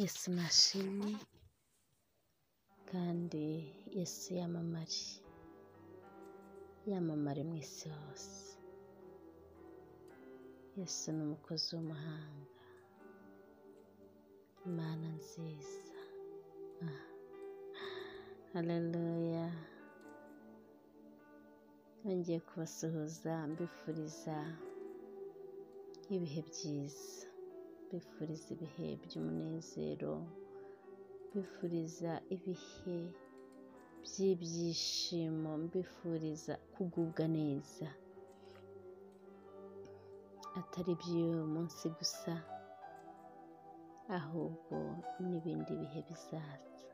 esi mashini kandi esi yamamare yamamare mu isi hose yesu ni umukozi w'umuhanga imana nziza ah. haleluya nongeye kubasuhuza mbifuriza ibihe byiza mbifuriza ibihe by'umunezero mbifuriza ibihe by'ibyishimo mbifuriza kugubwa neza atari iby'uyu munsi gusa ahubwo n'ibindi bihe bizaza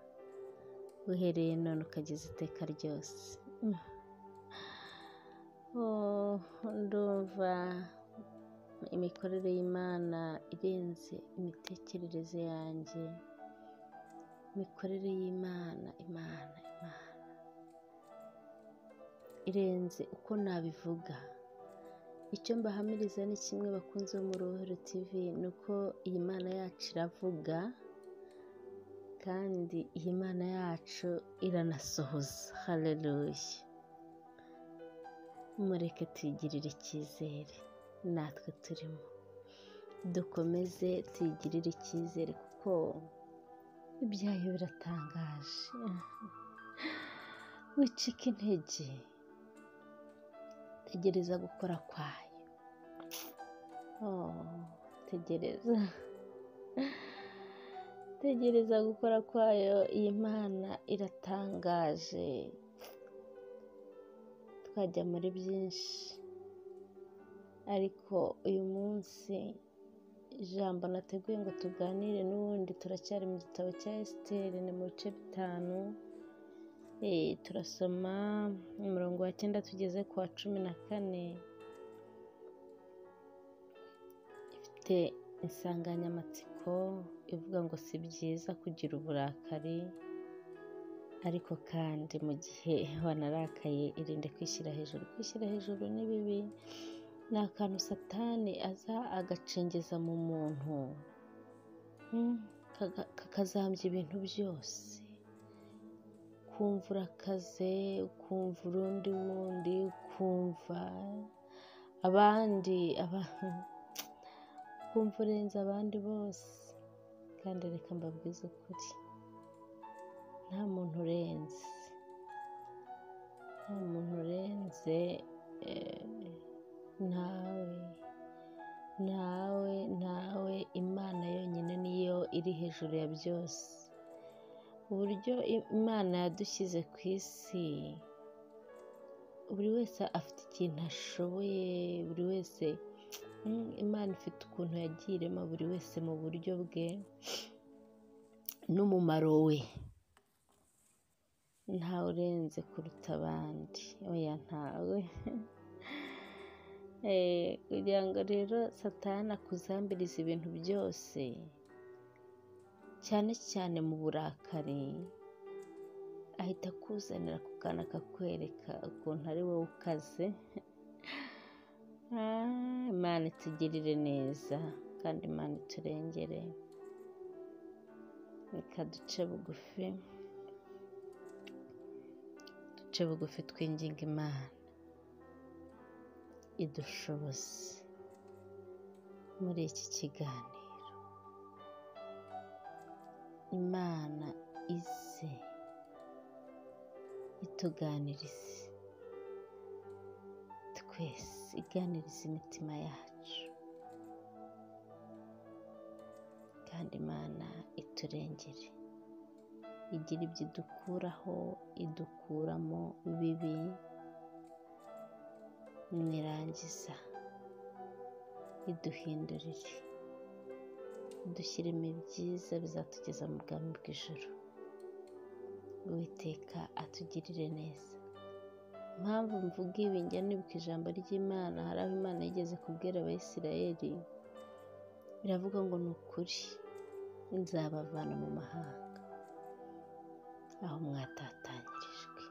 uhereye none ukageza iteka ryose ndumva imikorere y'imana irenze imitekerereze yanjye imikorere y'imana imana imana irenze uko nabivuga icyo mbahamiriza ni kimwe bakunze mu ruhare TV ni uko iyi mana yacu iravuga kandi iyi mana yacu iranasohoza hareruye mureke tuyigirire icyizere natwe turimo dukomeze tuyigirire icyizere kuko ibyayo biratangaje wicika intege tegereza gukora kwayo tegereza tegereza gukora kwayo iyi mana iratangaje twajya muri byinshi ariko uyu munsi ijambo nateguye ngo tuganire n'ubundi turacyari mu gitabo cya esiteri ni mu bice bitanu turasoma umurongo wa cyenda tugeze ku wa cumi na kane ifite insanganyamatsiko ivuga ngo si byiza kugira uburakari ariko kandi mu gihe wanarakaye irinde kwishyira hejuru kwishyira hejuru ni bibi ni akantu satani aza agacengeza mu muntu kakazambya ibintu byose ukumva urakaze ukumva urundi wundi ukumva abandi ukumva urenze abandi bose kandi reka mbabwize ukuri nta muntu urenze nta muntu urenze ntawe ntawe ntawe imana yonyine niyo iri hejuru ya byose uburyo imana yadushyize ku isi buri wese afite ikintu ashoboye buri wese imana ifite ukuntu yagiye irema buri wese mu buryo bwe n'umumaro we ntawe urenze kuruta abandi oya ntawe kugira ngo rero satana akuzambirize ibintu byose cyane cyane mu burakari ahita akuzanira ako kantu akakwereka ukuntu ari wowe ukaze imana itugirire neza kandi imana iturengere ikaduce bugufi duce bugufi twinginga imana idushoboze muri iki kiganiro imana ize ituganirize twese iganiriza imitima yacu kandi imana iturengere igira ibyo idukuraho idukuramo bibi nirangiza iduhindurire dushyiremo ibyiza bizatugeza mu bwami bw'ijoro uwiteka atugirire neza impamvu mvuga ibi njya nibuka ijambo ry'imana hari aho imana yigeze kubwira abayisirayeli biravuga ngo ni ukuri nzabavana mu mahanga aho mwatatanyirijwe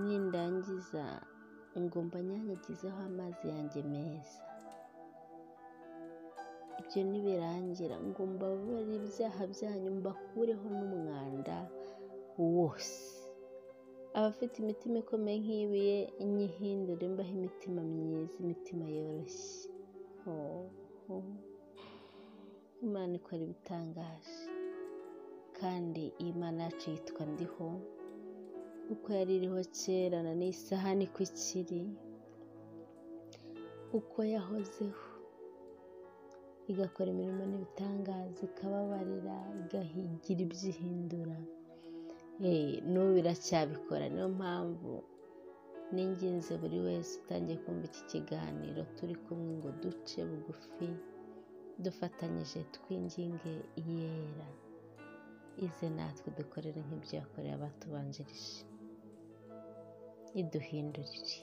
nindangiza ngomba nyanyagizeho amazi yanjye meza ibyo nibirangira ngo mbabare ibyaha byanyu mbakureho n'umwanda wose abafite imitima ikomeye nk'iyibuye nyihindure mbaho imitima myiza imitima yoroshye imana ikora ibitangaje kandi iyi mana yacu yitwa ndiho uko yari iriho kera na n'isaha niko ikiri uko yahozeho igakora imirimo n'ibitangaza ikababarira igahigira ibyihindura n'ubu biracyabikora niyo mpamvu n'ingenzi buri wese utangiye kumva iki kiganiro turi kumwe ngo duce bugufi dufatanyije twinginge yera ize natwe dukorere nk'ibyo yakoreye abatubanjirije iduhindurire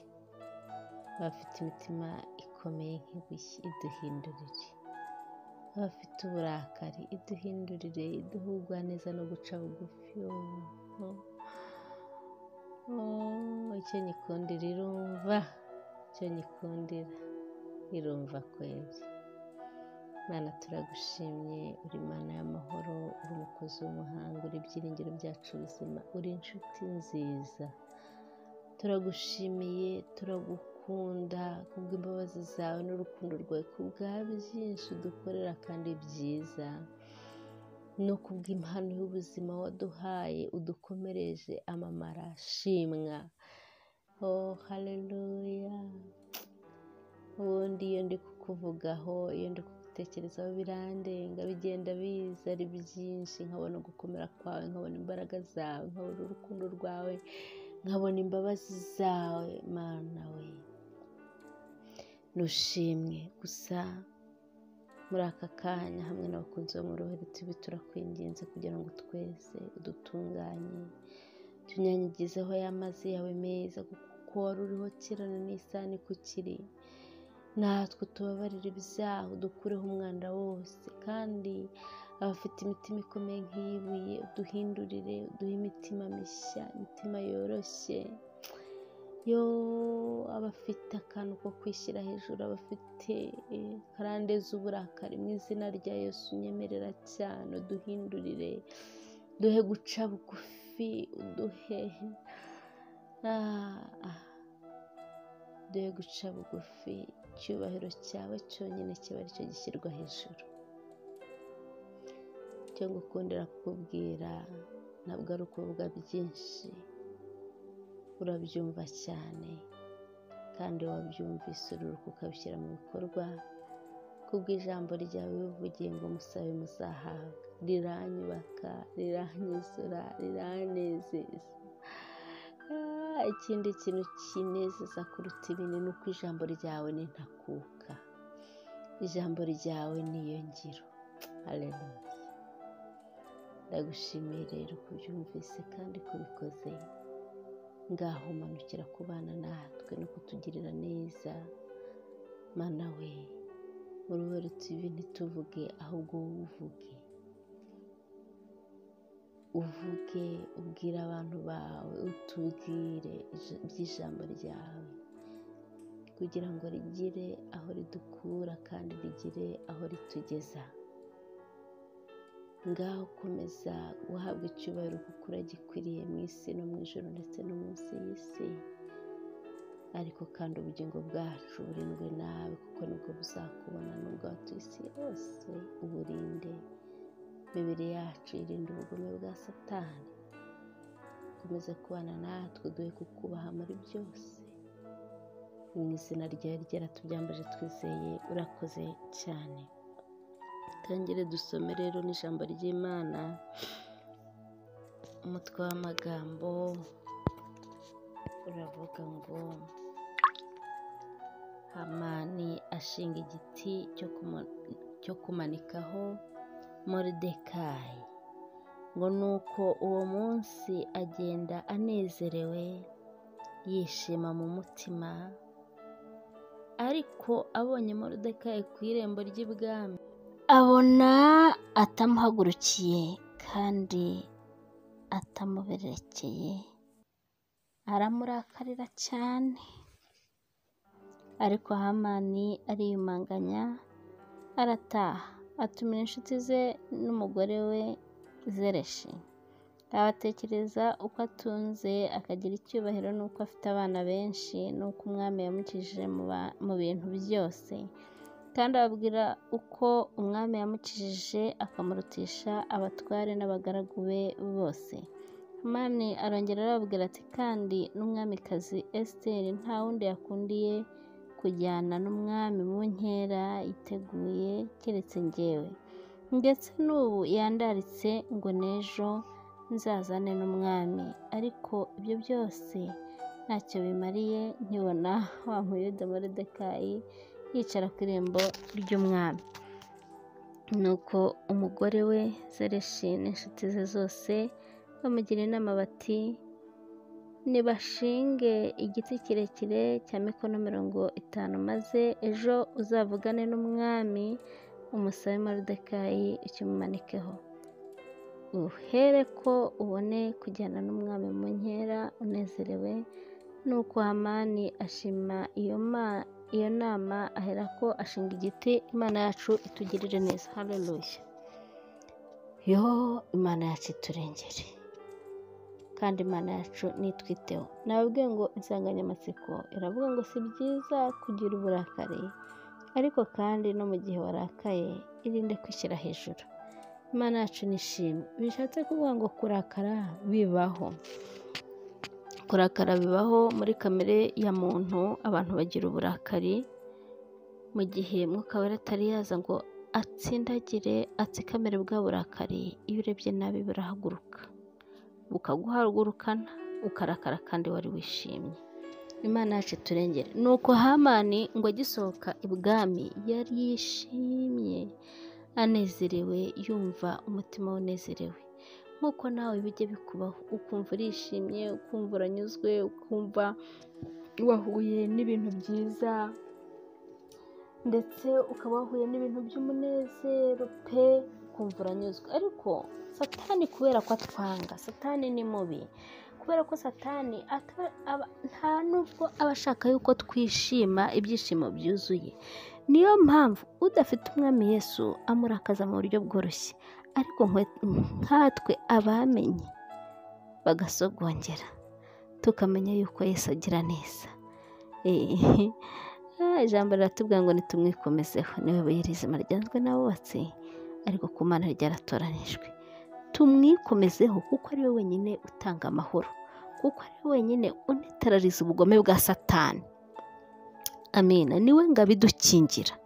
abafite imitima ikomeye nk'ibuye iduhindurire abafite uburakari iduhindurire iduhugwa neza no guca bugufi icyo nyikundira irumva icyo nyikundira irumva kwezi imana turagushimye uri mana y'amahoro uri umukozi w'umuhanga uri ibyiringiro byacu bizima uri inshuti nziza turagushimiye turagukunda kubw'imbabazi zawe n'urukundo rwawe ku bwa byinshi dukorera kandi byiza no kubw'impano y'ubuzima waduhaye udukomereje amamara shimwa oh haleluya ubundi iyo ndi kukuvugaho iyo ndi kubitekerezaho birandenga bigenda biza ari byinshi nkabona gukomera kwawe nkabona imbaraga zawe nkabona urukundo rwawe nkabona imbabazi zawe mana we nushimwe gusa muri aka kanya hamwe n'abakunzi bo mu ruhare tubi turakwinginze kugira ngo twese udutunganye tunyanyagizeho y'amazi yawe meza kuko wari uriho kirana n'isani kukiri natwe tubabarira ibyaha dukureho umwanda wose kandi abafite imitima ikomeye nk'iyibuye uduhindurire uduhe imitima mishya imitima yoroshye yo abafite akantu ko kwishyira hejuru abafite karande z'uburakari mu izina rya Yesu unyemerera cyane uduhindurire duhe guca bugufi uduhe duhe guca bugufi icyubahiro cyawe cyonyine kiba aricyo gishyirwa hejuru cyo gukundira kukubwira ntabwo ari ukuvuga byinshi urabyumva cyane kandi wabyumvise ururuka ukabishyira mu bikorwa kubw'ijambo ryawe wivugiye ngo musabe muzahabwa riranyubaka riranyuzura riranezeza ikindi kintu kinezeza kuruta ibintu ni uko ijambo ryawe ni ntakuka ijambo ryawe niyo ngiro areruye ndagushimiye rero kubyumvise kandi kubikoze ngaho umanukira kubana natwe no kutugirira neza mana we uruhare tubi ntituvuge ahubwo wowe uvuge uvuge ubwire abantu bawe utubwire iby'ijambo ryawe kugira ngo rigire aho ridukura kandi rigire aho ritugeza ngaho ukomeza guhabwa icyubahiro kuko uragikwiriye mu isi no mu ijoro ndetse no munsi y'isi ariko kandi ubugingo bwacu burindwe nawe kuko nibwo buzakubona nubwo watuye isi yose uburinde imibiri yacu irinda ubugome bwa satani dukomeze kubana natwe duhe kukubaha muri byose mu izina ryawe ryaratubyambaje twizeye urakoze cyane tangire dusome rero n'ijambo ry'imana umutwe w'amagambo uravuga ngo hamani ashinga igiti cyo kumanikaho moridekayi ngo nuko uwo munsi agenda anezerewe yishima mu mutima ariko abonye moridekayi ku irembo ry'ibwami abona atamuhagurukiye kandi atamuberekeye aramurakarira cyane ariko hamani ariyumanganya arataha atumira inshuti ze n'umugore we zereshi abatekereza uko atunze akagira icyubahiro n'uko afite abana benshi n'uko umwami yamukijije mu ba- mu bintu byose kandi ababwira uko umwami yamukijije akamurutisha abatware n'abagaragu be bose umwami arongera arababwira ati kandi n'umwamikazi esiteri nta wundi yakundiye kujyana n'umwami mu nkera yiteguye keretse njyewe ndetse n'ubu yandaritse ngo n'ejo nzazane n'umwami ariko ibyo byose ntacyo bimariye nkibona wa muyuda moridekayi yicara ku irembo ry'umwami nuko umugore we zereshi n'inshuti ze zose bamugira inama bati nibashinge igiti kirekire cya mikono mirongo itanu maze ejo uzavugane n'umwami umusabe moridekayi ukimumanikeho uhere ko ubone kujyana n'umwami mu nkera unezerewe nuko hamani ashima iyo ma iyo nama ahera ko ashinga igiti imana yacu itugirire neza haleluya yo imana yacu iturengere kandi imana yacu nitwiteho nababwiye ngo insanganyamatsiko iravuga ngo si byiza kugira uburakari ariko kandi no mu gihe warakaye irinde kwishyira hejuru imana yacu nishimwe bishatse kuvuga ngo kurakara bibaho kurakara bibaho muri kamere ya muntu abantu bagira uburakari mu gihe mwuka wera atari yaza ngo atsindagire atsikamire bwa burakari iyo urebye nabi burahaguruka bukaguhagurukana ukarakara kandi wari wishimye imana yacu turengere ni uko hamani ngo agisohoka ibwami yari yishimye anezerewe yumva umutima we unezerewe nk'uko nawe bijya bikubaho ukumva urishimye ukumva uranyuzwe ukumva wahuye n'ibintu byiza ndetse ukaba wahuye n'ibintu by'umunezero pe ukumva uranyuzwe ariko satani kubera ko atwanga satani ni mubi kubera ko satani ata- aba- nta nubwo aba ashaka yuko twishima ibyishimo byuzuye niyo mpamvu udafite umwami yesu amurakaza mu buryo bworoshye ariko nkwe- nkatwe abamenye bagasogongera tukamenya yuko yesu agira neza Eh, ah, ijambo riratubwira ngo nitumwikomezeho niwe buye rizima ryanzwe n'abubatsi ariko ku mana ryaratoranijwe tumwikomezeho kuko ari we wenyine utanga amahoro kuko ari we wenyine unetarariza ubugome bwa satani amina niwe ngabo idukingira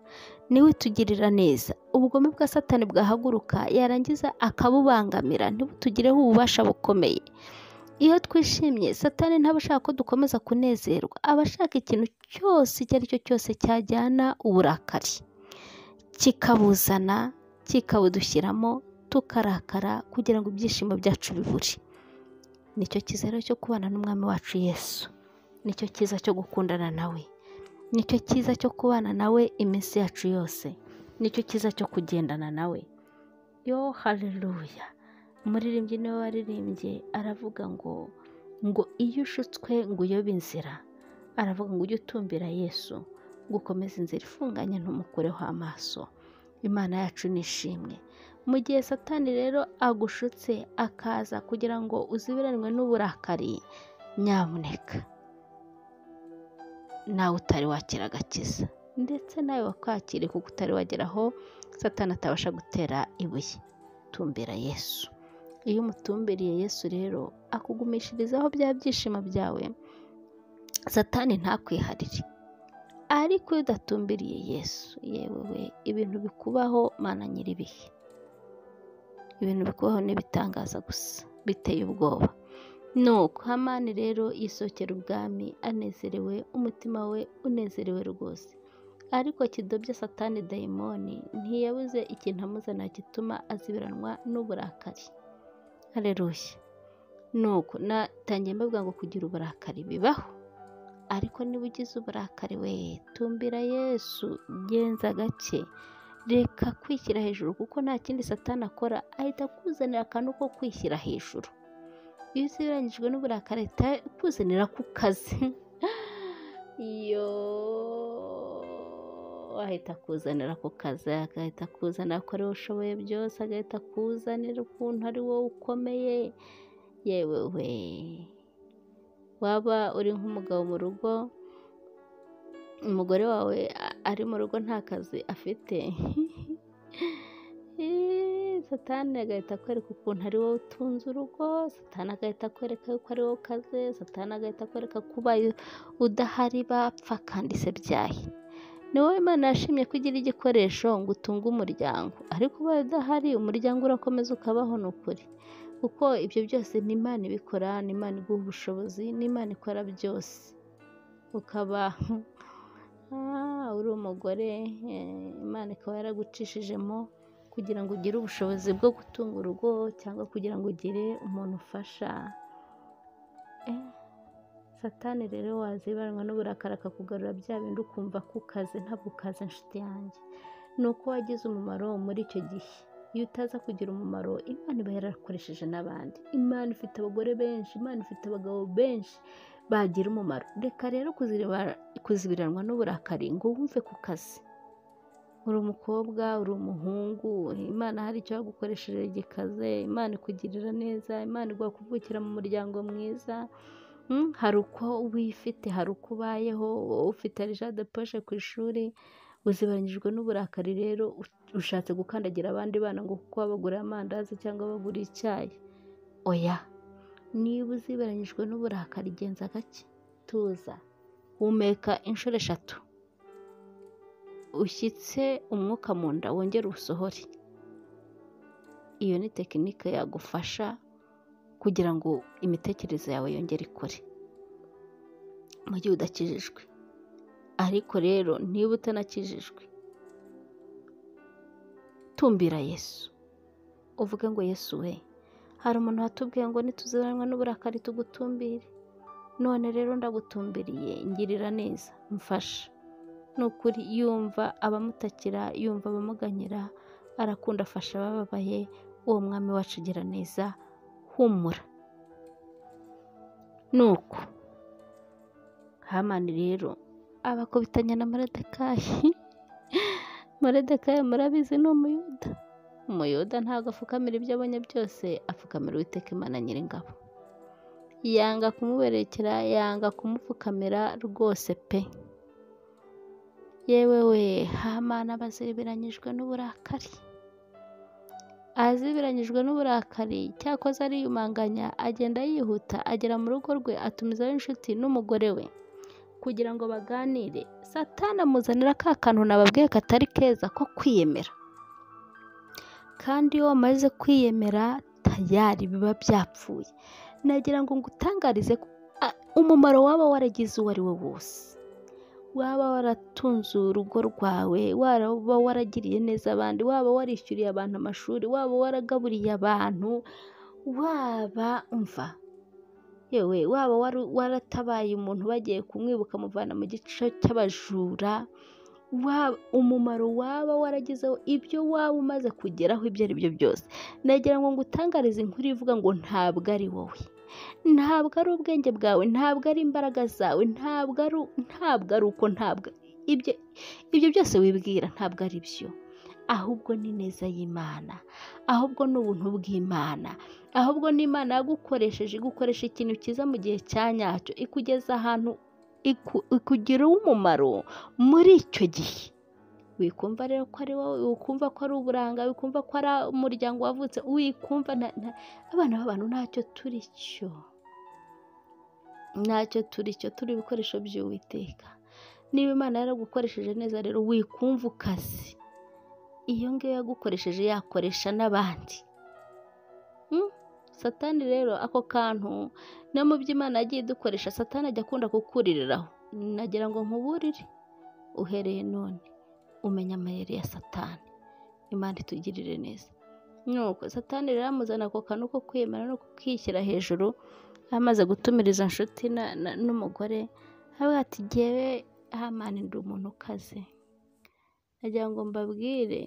niwe tugirira neza ubugome bwa satani bwahaguruka yarangiza akabubangamira ntibutugireho ububasha bukomeye iyo twishimye satani ntaba ashaka ko dukomeza kunezerwa aba ashaka ikintu cyose icyo ari cyo cyose cyajyana uburakari kikabuzana kikabudushyiramo tukarakara kugira ngo ibyishimo byacu bibure nicyo cyiza rero cyo kubana n'umwami wacu yesu nicyo cyiza cyo gukundana nawe nicyo cyiza cyo kubana nawe iminsi yacu yose nicyo cyiza cyo kugendana nawe yo haleluya umuririmbyi niwe waririmbye aravuga ngo ngo iyo ushutswe ngo uyobe inzira aravuga ngo ujye utumbira yesu ngo ukomeze inzira ifunganye ntumukureho amaso imana yacu ni ishimwe mu gihe satani rero agushutse akaza kugira ngo uzibiranwe n'uburakari nyamuneka nawe utari wakira agakiza ndetse nawe wakwakire kuko utari wagera aho satani atabasha gutera ibuye tumbira yesu iyo umutumbiriye yesu rero akugumishirizaho bya byishimo byawe satani ntakwiharire ariko iyo udatumbiriye yesu yewe we ibintu bikubaho mana nyiribihe ibintu bikubaho n'ibitangaza gusa biteye ubwoba nuko hamani rero yisohokera ubwami anezerewe umutima we unezerewe rwose ariko kidobya satani dayimoni ntiyabuze ikintu amuzana gituma azibiranwa n'uburakari harerushya nuko natangiye mbivuga ngo kugira uburakari bibaho ariko niba ugize uburakari we tumbira yesu genza gake reka kwishyira hejuru kuko nta kindi satani akora ahita akuzanira akantu ko kwishyira hejuru iyo uzirangijwe n'uburakari ahita akuzanira ku kazi yo ahita akuzanira ku kazi agahita akuzanira kuri wowe ushoboye byose agahita akuzanira ukuntu ari wowe ukomeye yewe we waba uri nk'umugabo mu rugo umugore wawe a- ari mu rugo nta kazi afite Eh, satani agahita akwereka ukuntu ari wowe utunze urugo satani agahita akwereka yuko ari wowe ukaze satani agahita akwereka kuba udahari bapfa kandi se byahe ni wowe imana yashimye ko ugira igikoresho ngo utunge umuryango ariko ubaye udahari umuryango urakomeza ukabaho ni ukuri kuko ibyo byose ni imana ibikora ni imana iguha ubushobozi ni imana ikora byose ukaba ah, uri umugore eh, imana ikaba yaragucishijemo kugira ngo ugire ubushobozi bwo gutunga urugo cyangwa kugira ngo ugire umuntu ufasha Eh, satani rero wazibanwa n'uburakari akakugarura bya bindi ukumva ko ukaze ntabwo ukaze inshuti yanjye ni uko wagize umumaro muri icyo gihe iyo utaza kugira umumaro imana iba yarakoresheje n'abandi imana ifite abagore benshi imana ifite abagabo benshi bagira umumaro reka rero kuzireba- kuzibiranwa n'uburakari ngo wumve ku kazi uri umukobwa uri umuhungu imana hari icyo yagukoresheje gikaze imana ikugirira neza imana iguha kuvukira mu muryango mwiza Mm, hari uko wifite hari uko ubayeho wowe ufite de poshe ku ishuri uzibanyijwe n'uburakari rero u- ushatse gukandagira abandi bana ngo kuko babagurira amandazi cyangwa babagurira icyayi oya niba uziberanyijwe n'uburakari genza gake tuza humeka inshuro eshatu ushyitse umwuka mu nda wongere usohore iyo ni tekinike yagufasha kugira ngo imitekerereze yawe yongere ikore mu gihe udakijijwe ariko rero niba utanakijijwe tumbira yesu uvuge ngo yesu we hari umuntu watubwiye ngo nituziranwa n'uburakari tugutumbire none rero ndagutumbiriye ngirira neza mfasha ni ukuri yumva abamutakira yumva abamuganyira arakunda afasha abababaye uwo mwami wacu ugira neza humura nuko hamani rero abakubitanya na moredekayi moredekayi murabizi ni umuyuda umuyuda ntabwo apfukamira ibyo abonye byose apfukamira uwiteka imana nyiringabo yanga kumuberekera yanga kumupfukamira rwose pe yewe we hamani aba aziberanyijwe n'uburakari azibiranyijwe n'uburakari cyakoze ariyumanganya agenda yihuta agera mu rugo rwe atumizaho inshuti n'umugore we kugira ngo baganire satani amuzanira ka kantu nababwiye katari keza ko kwiyemera kandi iyo wamaze kwiyemera tayari biba byapfuye nagira ngo ngutangarize ko, ah, umumaro waba waragize uwo ari we wose waba waratunze urugo rwawe waba waragiriye neza abandi waba warishyuriye abantu amashuri waba waragaburiye abantu waba umva yewe waba waru- waratabaye umuntu bagiye kumwibuka muvana mu gice cy'abajura waba umumaro waba waragezeho ibyo waba umaze kugeraho ibyo ari byo byose nagira ngo ngutangarize inkuru ivuga ngo ntabwo ari wowe ntabwo ari ubwenge bwawe ntabwo ari imbaraga zawe ntabwo ari ntabwo ari uko ntabwo ibyo ibyo byose wibwira ntabwo ari byo ahubwo ni neza y'imana ahubwo ni ubuntu bw'imana ahubwo ni imana yagukoresheje igukoresha ikintu cyiza mu gihe cya nyacyo ikugeza ahantu iku- ikugirira umumaro muri icyo gihe wikumva rero ko ari wowe wikumva ko ari uburanga wikumva ko ari umuryango wavutse wikumva nta- nta- abana b'abantu ntacyo turi cyo ntacyo turi cyo turi ibikoresho by'uwiteka niba imana yaragukoresheje neza rero wikumva ukazi iyo ngiyo yagukoresheje yakoresha n'abandi Mm, satani rero ako kantu no mu byo imana yagiye idukoresha satani ajya akunda kukuririraho nagira ngo nkuburire uhereye none umenya amayeri ya satani imana itugirire neza nuko satani rero amuzana ako kantu ko kwiyemera no kukishyira hejuru amaze gutumiriza inshuti na- na- n'umugore avuga ati jyewe hamani ndi umuntu ukaze nagira ngo mbabwire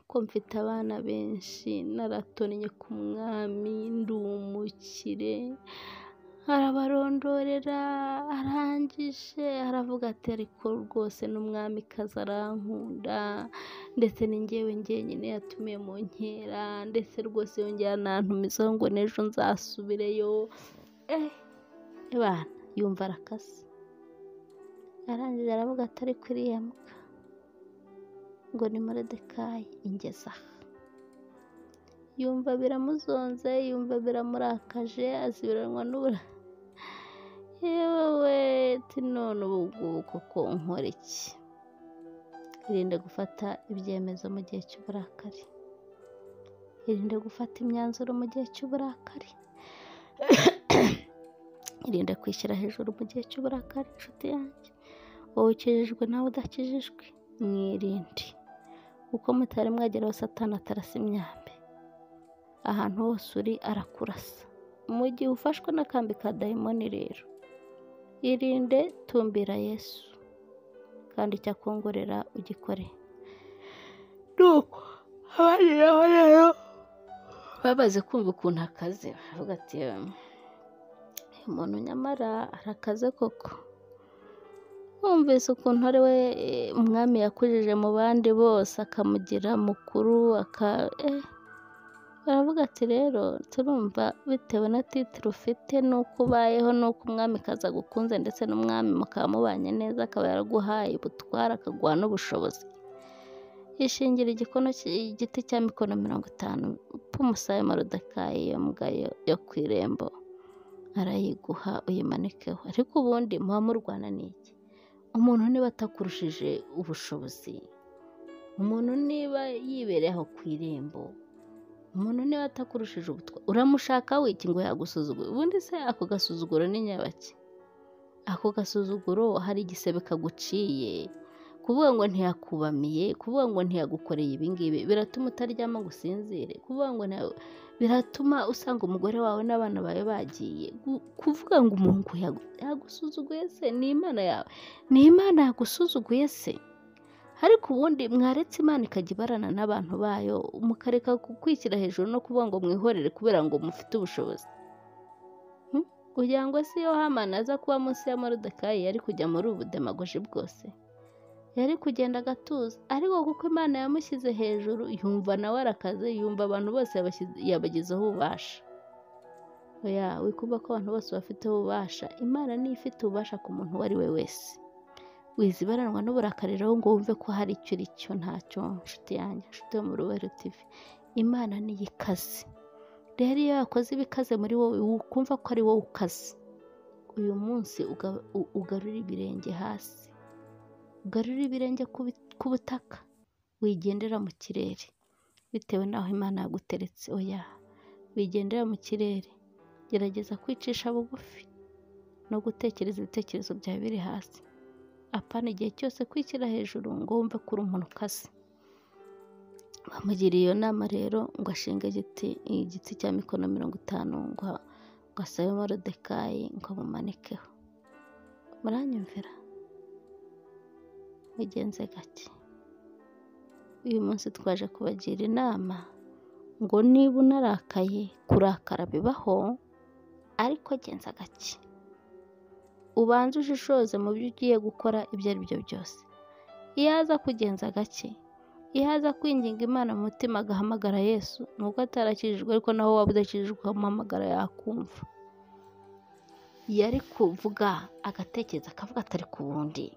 ko mfite abana benshi naratonnye ku mwami ndi umukire arabarondorera arangije aravuga ati ariko rwose n'umwamikazi arankunda ndetse n'ingewe njyenyine yatumiye mu nkera ndetse rwose yongera anantumizaho ngo n'ejo nzasubireyo bana yumva arakase arangije aravuga ati ariko iriya mbwa ngo ni moridekayi ingeza aha yumva biramuzonze yumva biramurakaje asibiranwa n'ubura yewe we ti none ubu ngubu koko nkora iki irinde gufata ibyemezo mu gihe cy'uburakari irinde gufata imyanzuro mu gihe cy'uburakari irinde kwishyira hejuru mu gihe cy'uburakari inshuti yanjye wowe ukijijwe nawe udakijijwe mwirinde uko mutari mwagera hose atanatarasa imyambi ahantu hose uri arakurasa mu gihe ufashwe n'akambi ka dayimoni rero irinde tumbira yesu kandi icyakongorera ugikore nuko abariho rero babaze kumva ukuntu akaze baravuga ati uyu muntu nyamara arakaze koko wumvise ukuntu ari we umwami yakujije mu bandi bose akamugira mukuru aka baravuga ati rero turumva bitewe na titire ufite n'uko ubayeho n'uko umwami kaza agukunze ndetse n'umwami mukaba mubanye neza akaba yaraguhaye ubutwara akaguha n'ubushobozi ishingira igikono igiti cya mikono mirongo itanu p'umusayo marodakayi yo mbwayo yo ku irembo arayiguha uyimanikeho ariko ubundi muba murwana ni iki umuntu niba atakurushije ubushobozi umuntu niba yibereye aho ku irembo umuntu niba atakurushije ubutwa uramushaka wiki ngo yagusuzugure ubundi se ako gasuzuguro ni nyabaki ako gasuzuguro hari igisebe kaguciye kuvuga ngo ntiyakubamiye kuvuga ngo ntiyagukoreye ibingibi biratuma utaryama ngo usinzire kuvuga ngo biratuma usanga umugore wawe n'abana bawe bagiye kuvuga ngo umuntu yagusuzuguye se ni imana yawe ni imana yagusuzuguye se ariko ubundi mwaretse imana ikajya ibarana n'abantu bayo mukareka kwishyira hejuru no kuvuga ngo mwihorere kubera ngo mufite ubushobozi kugira ngo si yo hamana aza kuba munsi ya morodekayi yari kujya muri ubu demagoji bwose yari kugenda agatuza ariko kuko imana yamushyize hejuru yumva nawe arakaze yumva abantu bose yabagezeho ububasha oya wikumva ko abantu bose bafiteho ububasha imana niyo ifite ububasha ku muntu uwo ari we wese wizibaranwa n'uburakari rero ngo wumve ko hari icyo uri cyo ntacyo nshuti yanjye nshuti yo mu rubero TV imana niyo ikaze rero iyo yakoze ibikaze muri wowe ukumva ko ari wowe ukaze uyu munsi ugarura ibirenge hasi ugarura ibirenge ku butaka wigendera mu kirere bitewe n'aho imana yaguteretse oya wigendera mu kirere gerageza kwicisha bugufi no gutekereza ibitekerezo byawe biri hasi apana igihe cyose kwishyira hejuru ngo wumve ko uri umuntu ukaze bamugiriye iyo nama rero ngo ashinge igiti igiti cya mikono mirongo itanu ngo asabe morodekayi ngo amumanikeho muranyumvira bigenze gake uyu munsi twaje kubagira inama ngo niba unarakaye kurakara bibaho ariko genza gake ubanze ushishoze mu byo ugiye gukora ibyo ari byo byose iyo aza kugenza gake iyo aza kwinginga imana mu mutima agahamagara yesu nuko atarakijijwe ariko naho waba udakijijwe ukamuhamagara yakumva yari kuvuga agatekereza akavuga atari ku wundi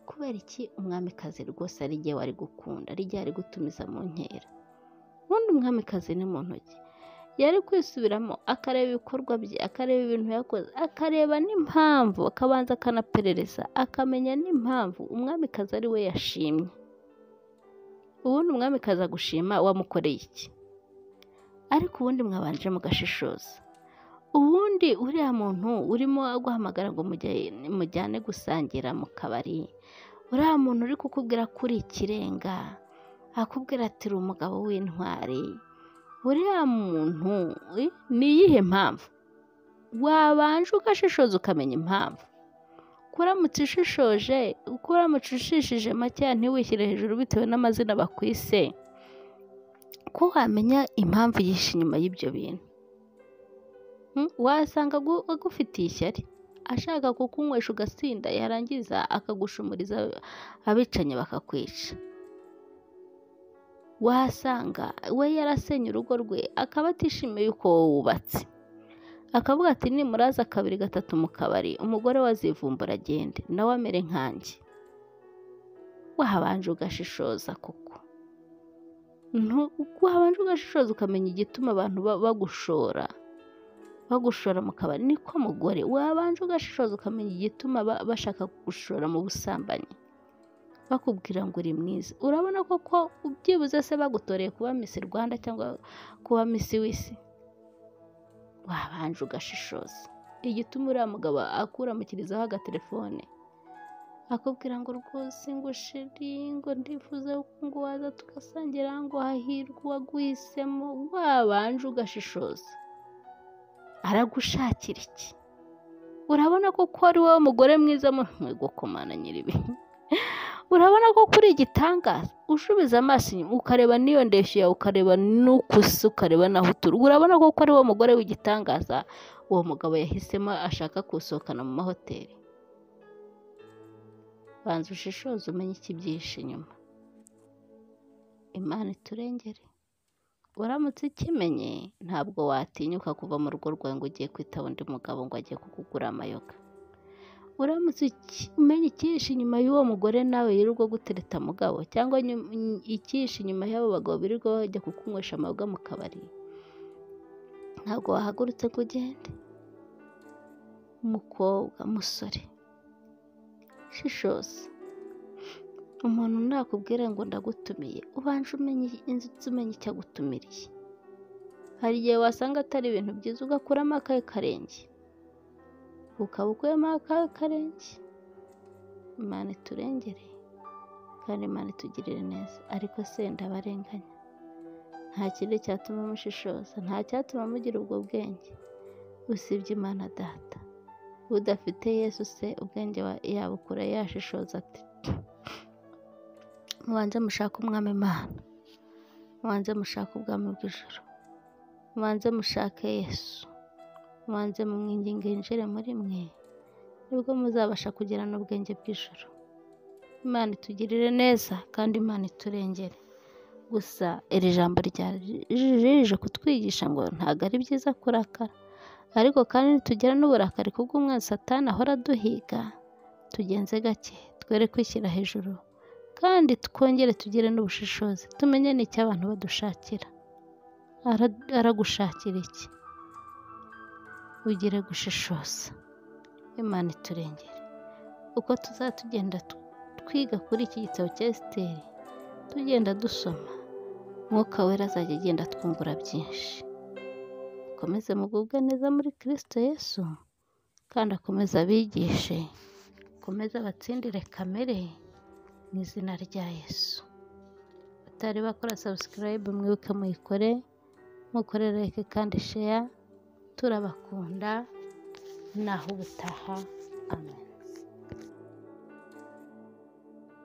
kubera iki umwamikazi rwose ari igihe wari gukunda ari igihe ari gutumiza mu nkera ubundi umwamikazi ni mu ntoki yari kwisubiramo akareba ibikorwa bye akareba ibintu yakoze akareba n'impamvu akabanza akanaperereza akamenya n'impamvu umwamikazi ari we yashimye ubundi umwamikazi agushima wamukoreye iki ariko ubundi mwabanje mugashishoza ubundi uriya muntu urimo aguhamagara ngo mujyane gusangira mu kabari uriya muntu uri kukubwira ko uri ikirenga akubwira ati uri umugabo w'intwari uriya muntu ni iyihe mpamvu wabanje ugashishoza ukamenya impamvu kuramutse ushishoje kuramutse ushishije makeya ntiwishyire hejuru bitewe n'amazina bakwise ko wamenya impamvu yihishe inyuma y'ibyo bintu Mm, wasanga agu- agufitiye ishyari ashaka kukunywesha ugasinda yarangiza akagushumuriza abicanyi bakakwica wasanga we yarasenye urugo rwe akaba atishimiye uko wubatse akavuga ati nimuraza kabiri gatatu mu kabari umugore we azivumbura agende nawe amere nkanjye wahabanje ugashishoza koko Ntu- wahabanje ugashishoza ukamenya igituma abantu ba- bagushora bagushora mu kabari niko mugore wabanje ugashishoza ukamenya igituma ba- bashaka kugushora mu busambanyi bakubwira ngo uri mwiza urabona koko byibuze se bagutoreye kuba misi rwanda cyangwa kuba misi w'isi wabanje ugashishoza igituma uriya mugabo akuramukirizaho agatelefone akubwira ngo rwose ngo ushiri ngo ndifuza yuko ngo waza tugasangira ngo hahirwe uwaguhisemo wabanje ugashishoza aragushakira iki urabona ko ko ari wowe mugore mwiza mu mwigokomana nyiribi urabona ko kuri igitangaza ushubiza amaso inyuma ukareba n'iyo ndeshyo yawe ukareba n'ukusa ukareba n'aho utura urabona ko ko ari wowe mugore w'igitangaza uwo mugabo yahisemo ashaka kusohokana mu mahoteli banza ushishoze umenye ikibyihishe inyuma imana iturengere uramutse ukimenye ntabwo watinyuka kuva mu rugo rwawe ngo ugiye kwitaba undi mugabo ngo agiye kukugura amayoga uramutse uki- umenye icyihishe inyuma y'uwo mugore nawe yirirwa gutereta mugabo cyangwa nyu- ny- icyihishe inyuma y'abo bagabo birirwa bajya kukunywesha amayoga mu kabari ntabwo wahagurutse ngo ugende umukobwa musore shishoza umuntu nakubwira ngo ndagutumiye ubanje umenye inzu umenya icyo agutumiriye hari igihe wasanga atari ibintu byiza ugakuramo akahe karenge ukaba ukuyemo akahe karenge imana iturengere kandi imana itugirire neza ariko se ndabarenganya nta kindi cyatuma mushishoza nta cyatuma mugira ubwo bwenge usibye imana data udafite yesu se ubwenge wa- yabukura yashishoza ate mubanze mushake umwami imana mubanze mushake ubwami bw'ijoro mubanze mushake yesu mubanze mumwinginge yinjire muri mwe nibwo muzabasha kugira n'ubwenge bw'ijoro imana itugirire neza kandi imana iturengere gusa iri jambo ryarije kutwigisha ngo ntabwo ari byiza kurakara ariko kandi nitugera n'uburakari kubw'umwanzi satani ahora duhiga tugenze gake twere kwishyira hejuru kandi twongere tugire n'ubushishozi tumenye n'icyo abantu badushakira Ara- aragushakira iki ugire gushishoza imana iturengere uko tuzatugenda tu- twiga kuri iki gitabo cya esiteri tugenda dusoma mwuka wera azajya agenda twungura byinshi akomeze mugubwe neza muri kirisito yesu kandi akomeze abigishe akomeze abatsindire kamere mu izina rya yesu batari bakora sabusikarayibu mwibuke muyikore mukore like kandi sheya turabakunda naho ubutaha amen